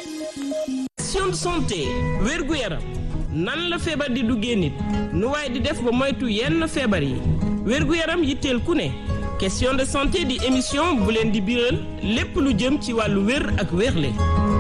question de santé wérgu yaram nan la feebar di duggee nit nu waaye di def ba moytu yenn feebar yi wérgu yaram yitteel ku ne question de santé di émission bu leen di biral lépp lu jëm ci wàllu wér ak wérle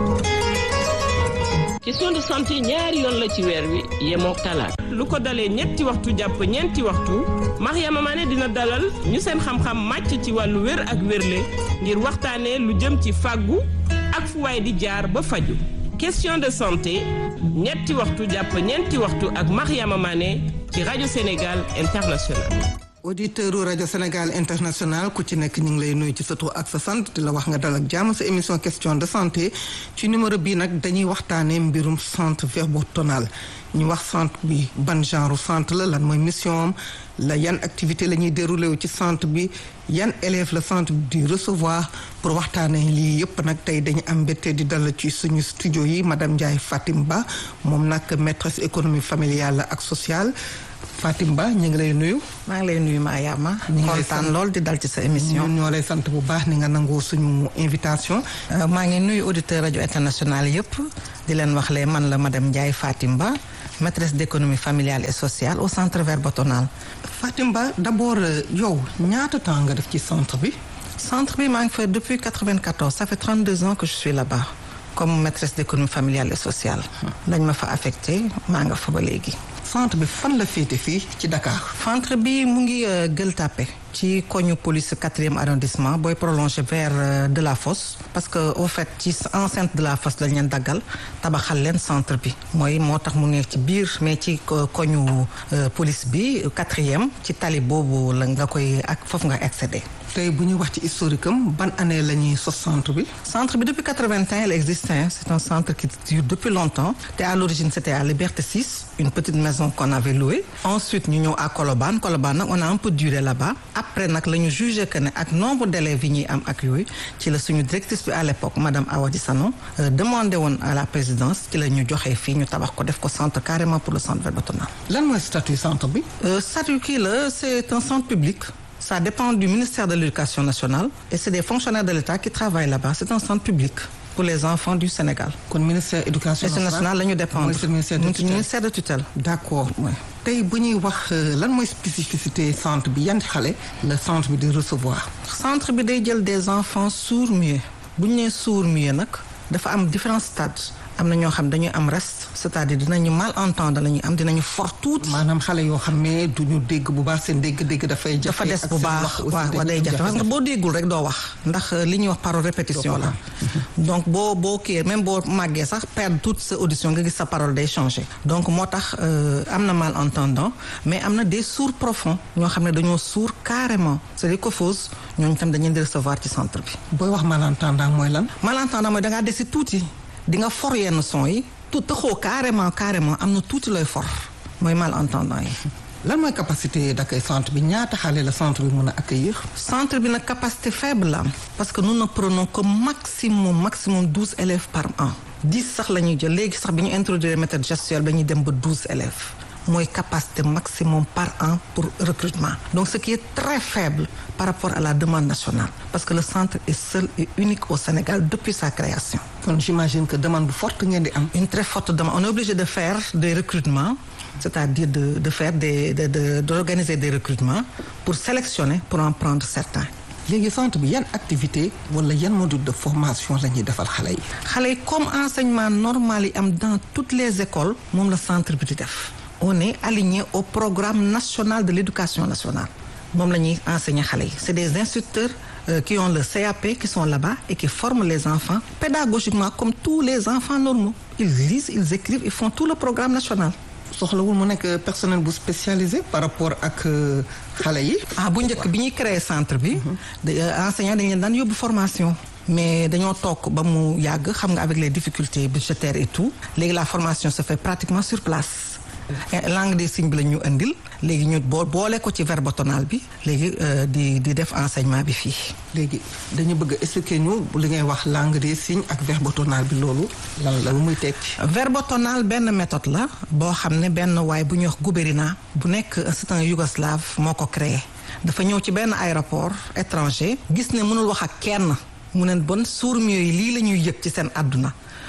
question de santé ñaari yoon la ci weer wi yemook talaata lu ko dalee ñetti waxtu jàpp ñeenti waxtu Mariama Mané dina dalal ñu seen xam-xam màcc ci wàllu wér ak wérle ngir waxtaanee lu jëm ci fàggu ak fu waay di jaar ba faju question de santé ñetti waxtu jàpp ñeenti waxtu ak Mariama Mané ci rajo Sénégal International auditeur u rajo Sénégal international ku ci nekk ñu ngi lay nuyu ci sa tur ak sa sant di la wax nga dal ak jàmm sa émission question de santé ci numéro bii nag dañuy waxtaanee mbirum centre verbotonal ñu wax centre bi ban genre centre la lan mooy mission am la yan activité la ñuy déroulé wu ci centre bi yan élèves la centre bi di recevoir pour waxtaanee lii yëpp nag tey dañu am mbégte di dal ci suñu studio yi madame Ndiaye Fatim Ba moom nag maîtresse économie familiale ak sociale Fatim Ba ñu ngi lay nuyu. maa ngi lay nuyu Mariama. ñu ngi lay kontaan lool di dal ci sa émission. ñun ñoo lay sant bu baax ni nga nangoo suñu invitation. maa ngi nuyu auditeur rajo international yëpp di leen wax lee man la madame Ndiaye Fatim Ba maîtresse d'économie familiale et sociale au centre verbotonal. Fatim Ba d'abord yow ñaata temps nga def ci centre bi. centre bi maa ngi fa depuis 94 ça fait 32 ans que je suis là-bas comme maîtresse d'économie familiale et sociale. dañ ma fa affecté maa nga fa ba léegi. centre bi fan la féete fii ci Dakar. centre bi mu ngi Gueule Tapée ci koñu police quatrième arrondissement booy prolongé vers de la fosse parce que au fait ci enceinte de la fosse lañ leen daggal tabaxal leen centre bi mooy moo tax mu nekk ci biir mais ci koñu police bi quatrième ci tali boobu la nga koy ak foofu nga accéder. tey bu ñuy wax ci historique am ban année la ñuy sos centre bi. centre bi depuis 81 il existe c'est un centre qui dure depuis longtemps te à l'origine c'était à Liberté 6 une petite maison qu'on avait louée ensuite ñu ñëw à Colobane Colobane nag on a un peu duré là-bas après nag la ñu jugé que ne ak nombre d'élèves yi ñuy am ak yooyu ci la suñu directrice bi à l'époque madame Awadi Sano demandé woon à la présidence ci la ñu joxee fii ñu tabax ko def ko centre carrément pour le centre verbotonal. lan mooy statut centre bi. statut kii la c'est un centre public. ça dépend du ministère de l'éducation nationale et c'est des fonctionnaires de l'État qui travaillent là-bas c'est un centre public pour les enfants du Sénégal. kon ministère éducation nationale la ñu dépendre ministère de tutelle ministère de tutelle. d'accord tey bu ñuy wax lan mooy spécificité centre bi yan xale la centre bi di recevoir. centre bi day jël des enfants sourds-muets bu ñu nee sourds-muets nag dafa am différents stades. am na ñoo xam dañuy am reste c'est-à-dire dinañu malentendre la ñuy am dinañu fort tuuti. maanaam xale yoo xam ne duñu dégg bu baax seen dégg-dégg dafay. jafe dafa des bu baax waaw waaw day jafe parce que boo déggul rek doo wax ndax li ñuy wax parole répétition la. donc boo boo kii même boo màggee sax perdre toute sa audition nga gis sa parole day changer. donc moo tax am na malentendant mais am na des sourds profonds ñoo xam ne dañoo sourd carrément c'est des cophoses ñooñu tam dañuy di recevoir ci centre bi. booy wax malentendant mooy lan. malentendant mooy da ngaa desi tuuti. di nga for yenn son yi tout taxoo carrément carrément am na tuuti looy for mooy malentendant yi. lan mooy capacité d'accueil centre bi ñaata xale la centre bi mën a accueillir. centre bi nag capacité faible la am parce que nous ne prenons que maximum maximum douze élèves par an. dix sax la ñuy jël léegi sax bi ñu introduire méthode gestuelle ba ñuy dem ba douze élèves. mooy capacité maximum par an pour recrutement donc ce qui est très faible par rapport à la demande nationale parce que le centre est seul et unique au Sénégal depuis sa création. kon j'imagine que demande bu forte ngeen di am. une très forte demande on est obligé de faire des recrutements c'est-à-dire de de faire des de de d'organiser des recrutements pour sélectionner pour en prendre certains. léegi centre bi yan activité wala yan module de formation la ñuy defal xale yi. xale yi comme enseignement normal yi am dans toutes les écoles moom la centre bi di def. on est aligné au programme national de l'éducation nationale moom la ñuy enseigner xale yi c'est des instituteurs euh, qui ont le CAP qui sont là-bas et qui forment les enfants pédagogiquement comme tous les enfants normaux ils lisent ils écrivent ils font tout le programme national soxlawul mu nekk personnel bu spécialisé par rapport ak xale yi. ah bu njëkk bi ñuy créer centre bi. enseignants dañu leen daan yóbbu formation. mais dañoo toog ba mu yàgg xam nga avec les difficultés budgétaires et tout léegi la formation se fait pratiquement sur place. langue des signes bi la ñu indil léegi ñu boo boole ko ci verbotonal bi léegi di di def enseignement bi fii. léegi dañu bëgg a expliquer ñu li ngay wax langue des signes ak verbotonal bi loolu lan la lu muy tekki. verbotonal benn méthode la boo xam ne benn waay bu ñuy wax Gouberina bu nekk c'est un yougoslave moo ko créé dafa ñëw ci benn aéroport étranger gis ne mënul wax ak kenn mu ne bon sourds-muets yi lii la ñuy yëg ci seen àdduna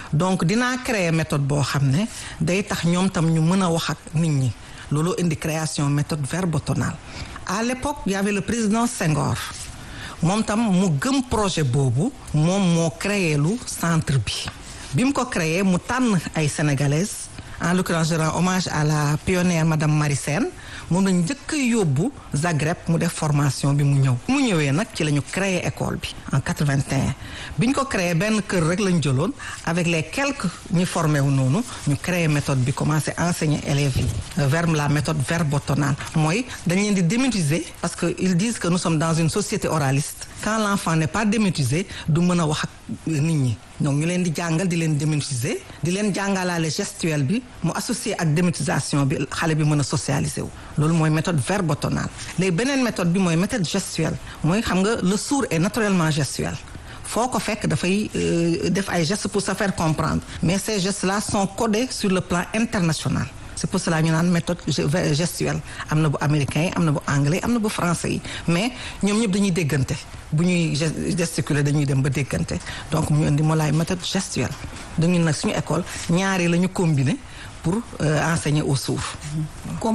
donc dinaa créer méthode boo xam ne day tax ñoom tam ñu mën a wax ak nit ñi looloo indi création méthode verbotonale à l'époque y avait le président Senghor moom tam mu gëm projet boobu moom moo créé lu centre bi bi mu ko créé mu tànn ay sénégalaises en l'occurrence je rends hommage à la pionnière madame Marie Sène moom lañ njëkk a yóbbu Zagreb mu def formation bi mu ñëw mu ñëwee nag ci la ñu créé école bi en 81 bi ñu ko créé benn kër rek lañ jëloon avec les quelques ñi formé wu noonu ñu créé méthode bi commencé enseigner élèves yi vers la méthode verbotonale mooy dañ leen di démétiser parce que ils disent que nous sommes dans une société oraliste quand l'enfant n'est pas démétisé du mën a wax ak nit ñi donc ñu leen di jàngal di leen démétiser di leen jàngalaale gestuelle bi mu associé ak démétisation bi xale bi mën a socialiser wu loolu mooy méthode verbotonale léegi beneen méthode bi mooy méthode gestuelle mooy xam nga le sourd est naturellement gestuel foo ko fekk dafay def ay gestes pour se faire comprendre mais ces gestes là sont codés sur le plan international c'est pour cela ñu naan méthode gestuelle am na bu américain yi am na bu anglais am na bu français yi mais ñoom ñëpp dañuy déggante bu ñuy gesticuler dañuy dem ba déggante donc mu indi moo laay méthode gestuelle dañu nag suñu école ñaari la ñu combiner pour enseigner aux sourds